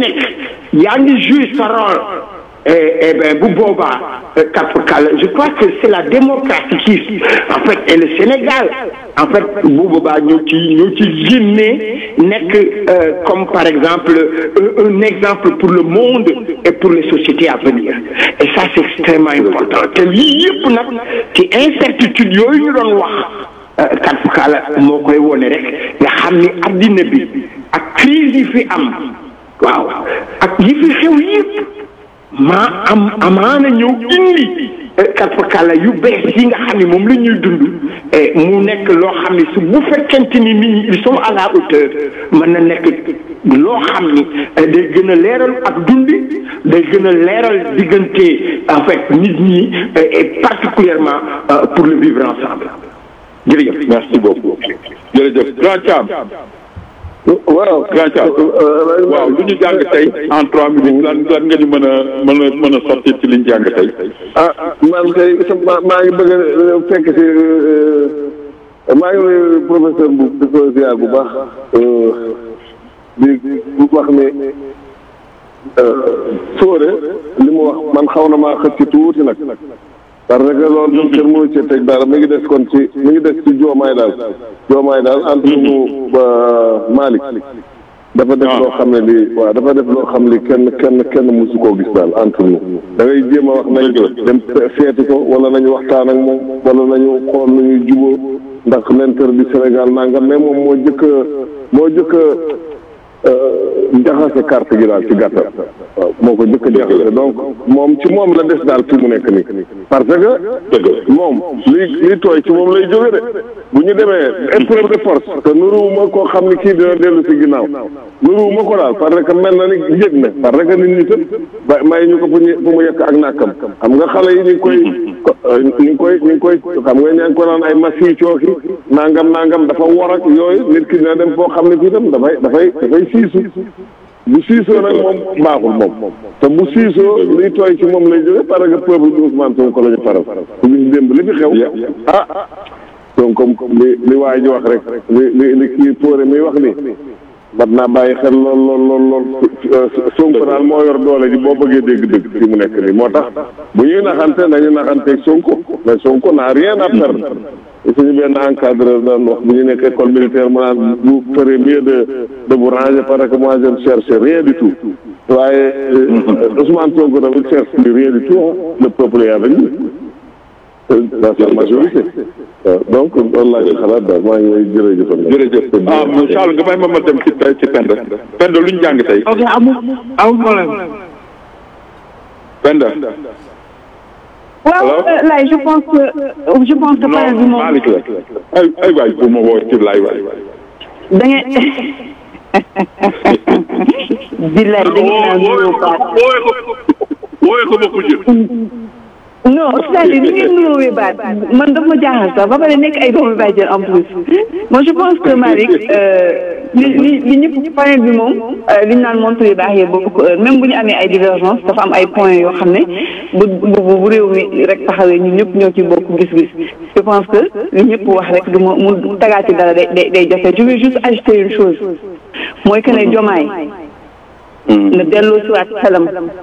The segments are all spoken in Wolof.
nekk yaa ngi jouer sa rôle et, et ben bu boobaa kapkal je crois que c'est la démocratie qui en fait et le Sénégal en fait bu boobaa ñoo ci ñoo ci génnee nekk comme par exemple un, un exemple pour le monde et pour les sociétés à venir et ça c'est extrêmement important te lii yëpp nag ci incertitude yooyu ñu doon wax kapkal moo koy wone rek nga xam ni addina bi ak crise yi fi am waaw ak yi fi xew yëpp maa am amaana ñëw indi katfakala yu bees yi nga xam ne moom la ñuy dund mu nekk loo xam ne su bu fekkente ni nit ñi ils sont à la hauteur mën na nekk loo xam ni day gën a leeral ak dundi day gën a leeral diggante en fait nit ñi et particulièrement pour le vivre ensemble jërëjëf merci beaucoup jërëjëf grand Thiam waaw grand Thiam waaw lu ñu jàng tey en trois minutes lan lan nga ñu mën a mën a mën a sotti ci li ñu jàng tey ah man kay maa maa ngi bëgg a fekk si maa ngi lay professeur bu di ko ziar bu baax di wax ni Fodé li mu wax man xaw na maa xëcc ci tuuti nag parce que loolu ñun kenn mënu ci teg dara mi ngi des kon ci mi ngi des ci joomaay daal joomaay daal entre mu Malick dafa def loo xam ne lii waaw dafa def loo xam li kenn kenn kenn mësu koo gis daal entre nous da ngay jéem a wax nañ dem seeti ko wala nañu waxtaan ak moom wala nañu xool nu ñuy jubóo ndax l'intérêt du Sénégal nangam mais moom moo jëkk moo jëkk jaxase carte gi daal ci gàttal waaw moo ko jëkk jaxase donc moom ci moom la des daal fi mu nekk nii parce que moom li li tooy ci moom lay jóge de bu ñu demee épreuve de force te nuruwuma koo xam ni kii dina dellu si ginnaaw nuruwuma ko daal parce que mel na ni njëg na parce que nit ñi tam ba may ñu ko fu ñu fu mu yekk ak nàkkam xam nga xale yi ñu ngi koy ñu ngi koy ñu ngi koy xam nga ñaa ngi ko naan ay masi cooki nangam nangam dafa war ak yooyu nit ki dina dem foo xam ne fii tam dafay dafay dafay siisu bu siisoo nag moom baaxul moom te bu siisoo liy tooy ci moom lay jóge parce que peuple bi Ousmane Sonko la ñu faral ku gis démb li fi xew ah donc comme li li waay ji wax rek li li li kii Fodé mi wax ni mat naa bàyyi xel lool lool lool lool Sonko daal moo yor doole ji boo bëggee dégg-dégg fi mu nekk nii moo tax bu ñuy naxante nañu naxanteeg Sonko mais Sonko n'a rien à perdre suñu benn encadreur daan wax bu ñu nekk école militaire mu naan vous ferez mieux de de vous ranger parce que moi je ne cherche rien du tout waaye Ousmane Sonko dafa cherche rien du tout le peuple est avec lui dans sa majorité donc loolu laa ci xalaat daal maa ngi lay jërëjëfal jërëjëf ah Charles nga may ma ma dem ci ci Penda Penda lu ñu jàng tey ok amul amul problème. Penda waaw lay je pense que je pense que panel bi moom Malick la ay ay waay bu ma woo ci laay waay da ngeen billaay da ngeen naan nuyoo baat wooye ko ma kujje non c'est-à-dire ni ngeen nuyoowee baat man dafa ma jaaxal sax ba pare nekk ay doomu bàjjen en plus moi je pense que Malick li li li ñëpp panel bi moom li ñu naan montre yu baax yee bokk ko heure même bu ñu amee ay divergence dafa am ay points yoo xam ne bu bu bu réew mi rek taxawee ñun ñëpp ñoo ci bokk gis-gis je pense que li ñëpp wax rek du ma mu tagaat ci dara day day day jafe je vais juste ajouter une chose mooy que ne jomaay na delloo si waat xelam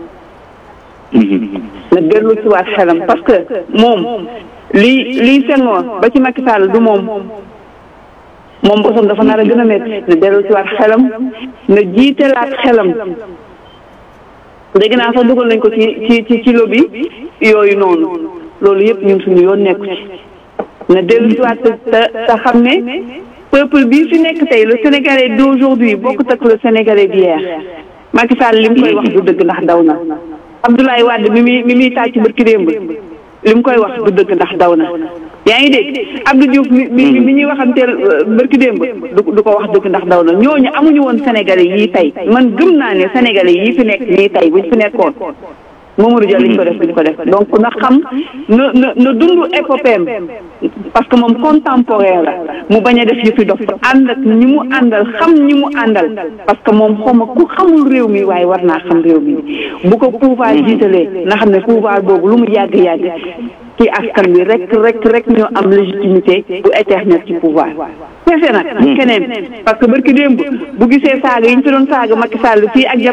na dellu si waat xelam parce que moom lii lii Senghor ba ci Macky Sall du moom moom bosam dafa nar a gën a métti na dellu si waat xelam na jiitalaat xelam dégg naa sax dugal nañ ko ci ci ci kilo bi yooyu noonu loolu yëpp ñun suñu yoon nekku ci na dellu si waat te te xam ne peuple bii fi nekk tey le sénégalais d'aujourd'hui bokkut ak le sénégalais d'hier Macky Sall li mu koy wax du dëgg ndax daw na Abdoulaye Wade mi muy mi muy tàcc barki démb li mu koy wax du dëgg ndax daw na yaa ngi dégg Abdou Diouf mi mi mi ñuy waxanteel barki démb du du ko wax dëgg ndax daw na ñooñu amuñu woon sénégalais yii tey man gëm naa ne sénégalais yii fi nekk nii tey buñ fi nekkoon Mamadou Dia liñ ko def duñ ko def donc na xam na na na dund épopéem parce que moom contemporain la mu bañ a def yëfi dof ànd ak ñi mu àndal xam ñi mu àndal parce que moom xawma ku xamul réew mi waaye war naa xam réew mi bu ko pouvoir jiitalee na xam ne pouvoir boobu lu mu yàgg yàgg ci askan wi rek rek rek ñoo am légitimité bu éternel ci pouvoir fefe nag keneen parce que barki démb bu gisee saaga yi ñu fi doon saaga Macky Sall fii ak